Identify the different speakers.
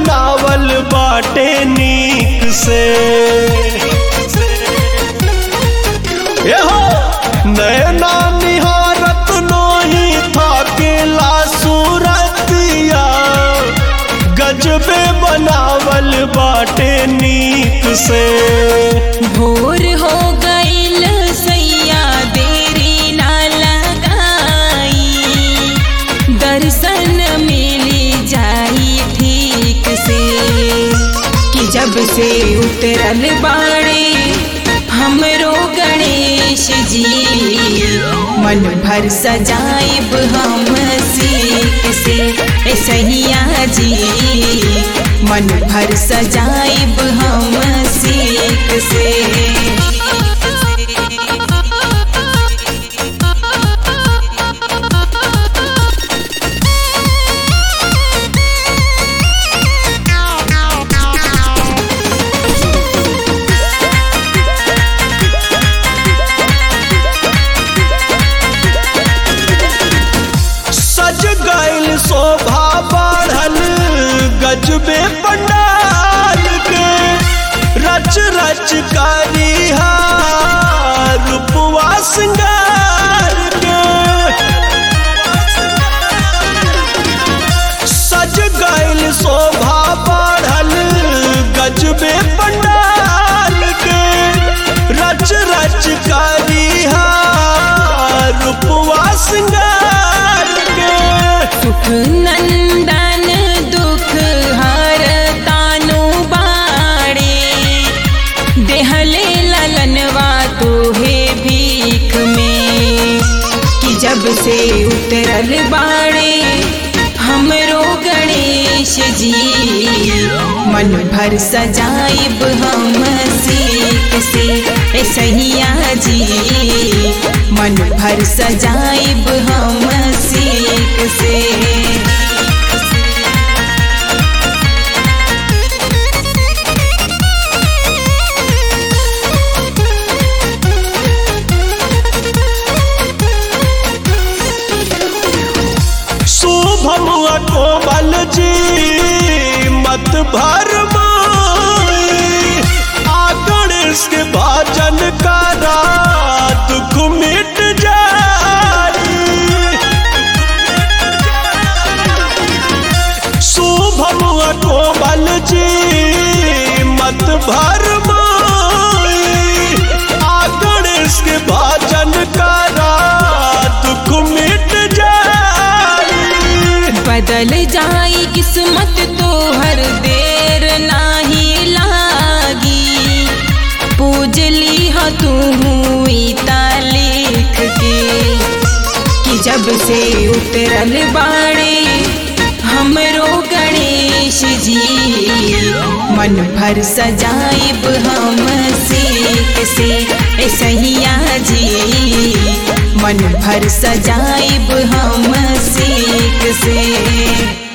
Speaker 1: बनावल बाटे नीक से एहो नैना निहारत नोही थाकेला सूरतिया गजबे बनावल बाटे नीक से
Speaker 2: भोर हो गईल सैया देरी ना लगाई दर्शन मिली जाई ठीक से कि जब से उतरल बाड़े हमरो गणेश जी मन भर सजाइब हम सीख से ए सैया जी मन भर सजाइब हम सीख से
Speaker 1: सज गईल शोभा बढ़ल गजबे पंडाल के रच रच करिहा रूपवा सिंगार के सज गईल शोभा बढ़ल गजबे पंडाल के रच रच करिहा रूपवा सिंगार के
Speaker 2: सुख नंदन दुख हर तानु बाड़े देहले ललनवा तोहे भीख में कि जब से उतरल बाड़े हमरो गणेश जी मन भर सजाइब हम सीख से ए सैया जी मन भर सजाइब हम सीख से
Speaker 1: शुभम कोमल जी मत भर आ गणेश के भजन करा दुख मिट जाई शुभम कोमल जी मत भर आ गणेश के भजन करा दुख मिट जाई
Speaker 2: बदल जाई किस्मत तो हर देर नाही लागी पूजली ह तू ता लिख के कि जब से उतरल बाड़े हमरो गणेश जी मन भर सजाइब हम सीख से ए सैया जी मन भर सजाइब हम सीख से